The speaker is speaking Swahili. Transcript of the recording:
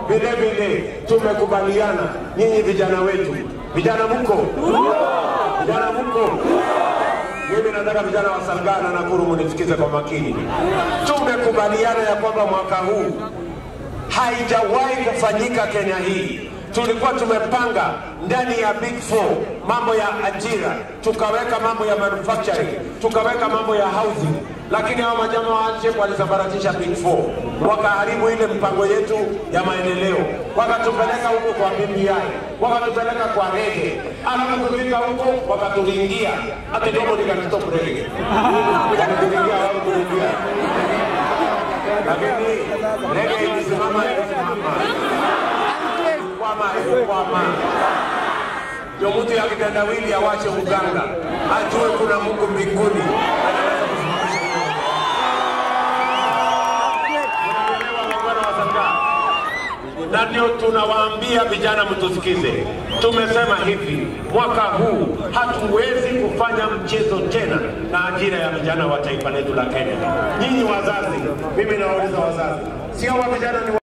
vile vile tumekubaliana nyinyi vijana wetu, vijana mko, vijana mko mimi nataka vijana wa Salgaa na Nakuru munisikize kwa makini. Tumekubaliana ya kwamba mwaka huu haijawahi kufanyika Kenya hii. Tulikuwa tumepanga ndani ya Big Four mambo ya ajira, tukaweka mambo ya manufacturing, tukaweka mambo ya housing, lakini hao majamaa wache walisambaratisha Big Four, wakaharibu ile mpango yetu ya maendeleo, wakatupeleka huko kwa BBI, wakatupeleka kwa rege, alafu kufika huko wakatulingia ati ndio nikatutop rege, wakatulingia wao kulingia lakini rege ilisimama ilisimama kwama kwama ndio mtu ya kitendawili awache uganga ajue kuna Mungu mbinguni anaweza kusimamisha hiyo. Unaelewa muungano wa Salgaa? na ndio tunawaambia vijana mtusikize. Tumesema hivi, mwaka huu hatuwezi kufanya mchezo tena na ajira ya vijana wa taifa letu la Kenya. Nyinyi wazazi, mimi nawauliza wazazi, sio wa vijana ni wa